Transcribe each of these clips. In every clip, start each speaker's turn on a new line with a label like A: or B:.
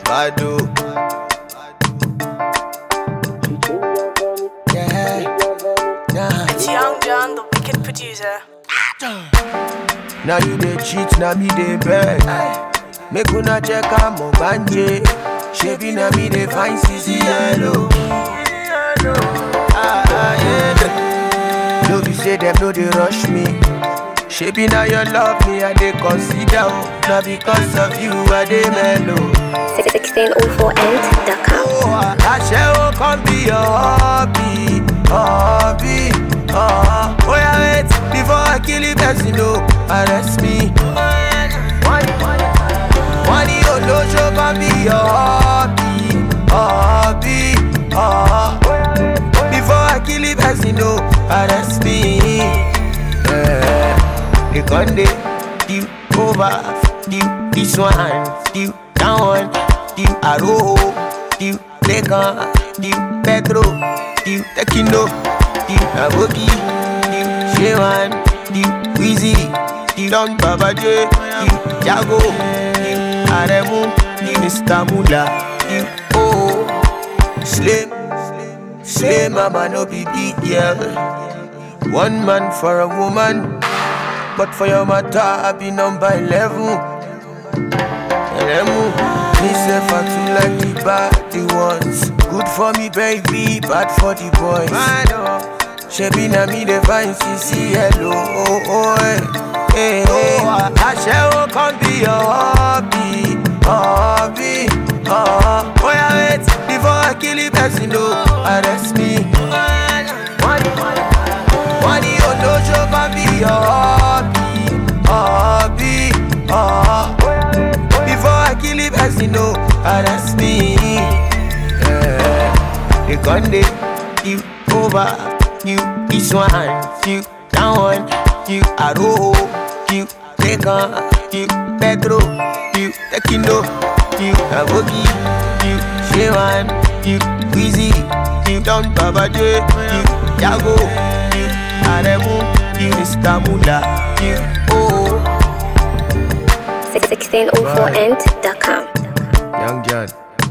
A: Bado. Yeah, nah.
B: It's Young John, the wicked producer.
A: Now you dey cheat, now me dey beg. Make una check am banje. Shebi na me dey find CC yellow. Ah, ah, yeah. No be say them no dey rush me. Shebi na your love me I dey consider. oh. Na because of you I dey mellow.
C: 1604end.com.
A: Oh, Aṣẹ́wó kan be your hobby, hobby. Uh, oh yeah, wait before I kill the person, no, arrest me. Wọ́n ní olóṣó kan be your hobby, hobby. Uh, before I kill the person, no, arrest me. Yeah. They gon' dey deal over, deal this one, deal that one, deal Aro, deal Lekan, deal Pedro, deal Tekino, deal Aboki, deal Shewan, deal Wheezy, deal Don Babaje, deal Jago, deal Aremu, deal Mr. Mula, deal Oh, Slim, Slim Mama no be big girl. One man for a woman, but for your matter, I be number 11. Elemu, me say for two like the bad the ones. Good for me, baby, bad for the boys. Shebi na me the fine CC hello, oh oh eh, eh eh. Aṣẹ́wó kan be your hobby, hobby. Oh, oh yeah, wait before I kill the person, no, arrest me. Wọ́n ní olóṣó kan be your hobby, hobby. Oh, before I kill the person, no, arrest me. Yeah. They gon' dey you over, you this one, you that one, you Aro, you Lekan, you Pedro, you Tekino, you Aboki, you Shewan, you Wheezy, you Don Babaje, you Jago, you Aremu, you Mr. Mula, you Oh.
C: 1604end.com.
A: Young John.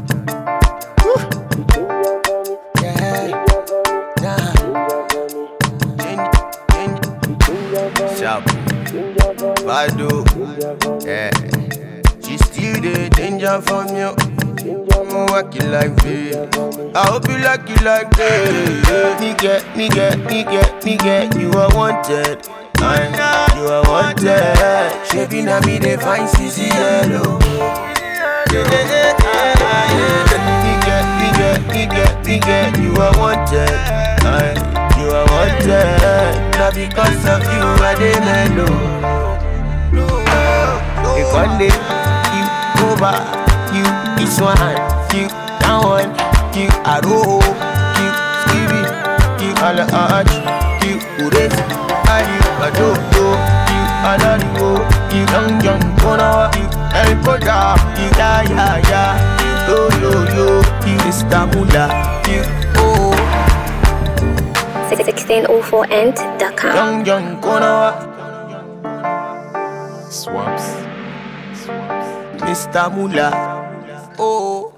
A: Yeah. Nah. Change, change. Sharp. Bado. Yeah. She still the danger from you. I'm working like this. I hope you like it like this. Nigga, nigga, nigga, nigga, you are wanted. I know you are wanted. Shebi na me dey find CC yellow. Yeah, yeah, yeah, ah, yeah. Nigga, nigga, nigga, nigga, you are wanted. Aye, you are wanted. Now because of you, I dey mellow. They gon' dey you over, you this one, you that one, you Aro, you Stevie, you Alaj, you Ures, and you Adodo, you Alarigo, you Young Young Kona, you El Koda, you Ya Ya Ya, you Yo Yo Yo, you Mr. Mula, you Oh,
C: 1604end.com.
A: Young Young Kona,
D: Swaps.
A: Mr. Mula, Oh.